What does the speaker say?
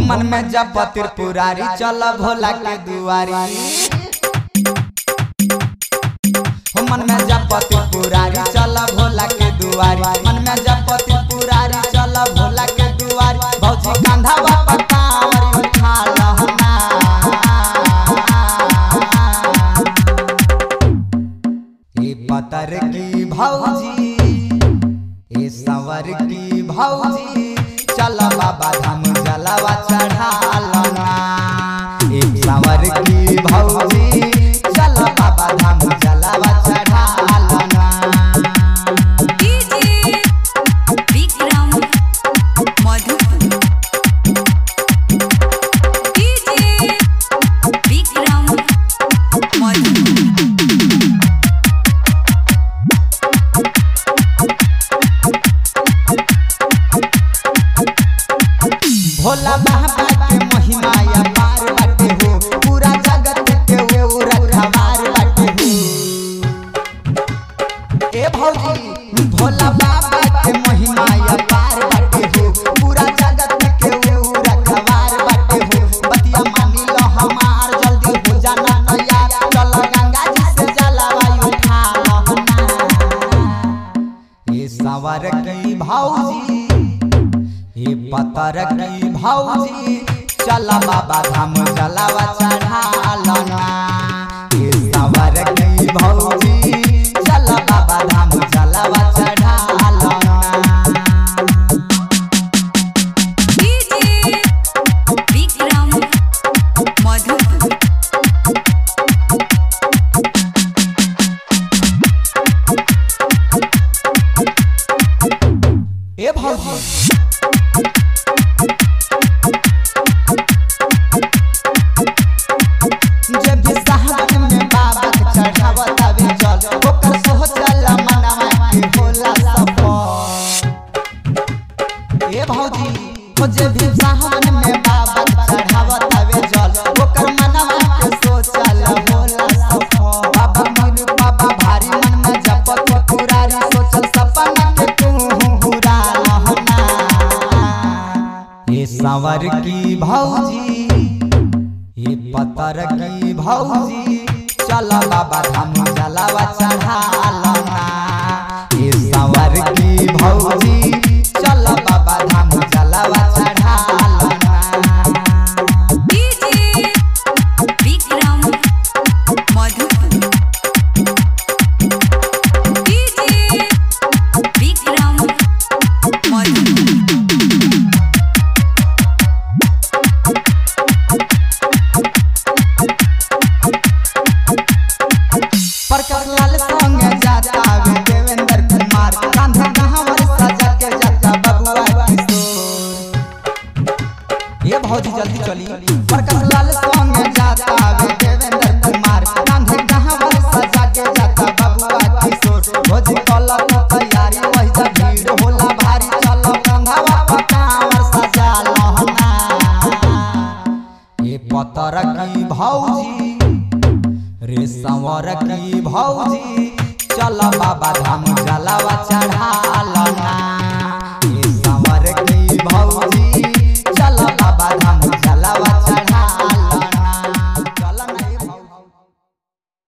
मन में जब त्रिपुरारी चल भोला के दुआरी हो मन में जब त्रिपुरारी चल भोला के दुआरी मन में जब त्रिपुरारी चल भोला के दुआरी भौजी कांधा बापा कांवर उठा लहना ए पतर की भौजी ए सवर की भौजी चल बाबा धाम जलवा चढ़ालना ए सवर की भौजी चल बाबा धाम जलवा चढ़ालना डीजे विक्रम मधुपुर डीजे विक्रम मधुपुर भोला बाबा के महिमा या पार बाटे हो पूरा जगत के वो रखवार बाटे हो ए भौजी भोला बाबा के महिमा या पार बाटे हो पूरा जगत के वो रखवार बाटे हो बतिया मानी लो हमार जल्दी हो जाना नया चल गंगा जी से जलवा उठा लहना ये सवर की भौजी हे पतर की भौजी चल बाबा धाम जलावा चढ़ालना हे सवर की भौजी चल बाबा धाम जलावा चढ़ालना डीजे विक्रम मधुपुर ए भौजी जब भी साहब में बाबा के चढ़ावत आवे जल ओकर सोचल मनवा के होला सफल ए भौजी हो जे भी साहब में बाबा के चढ़ावत आवे जल ओकर मनवा के सोचल होला सफल बाबा मीर बाबा भारी मन में जपत पुरारी सोचल सपना के तू पूरा लहना ये संवर की भौजी ये पतर की भौजी चल बाबा धाम जलावा चढ़ालना ये संवर की भौजी चल बाबा धाम जलावा चढ़ालना डीजे विक्रम मधुपुर डीजे विक्रम मधुपुर प्रकाश लाल संग जाता वे देवेंद्र कुमार कांधा कहावर सजा के जाता बबुआ किशोर ये भौजी जल्दी चली प्रकाश लाल संग जाता वे देवेंद्र कुमार कांधे कहावर सजा के जाता बबुआ किशोर भौजी कल तैयारी वही जा भीड़ होला भारी चलो कंधावा पकावर सजा लहना ये पतर की भौजी रे संवर की भौजी चल बाबा धाम जलावा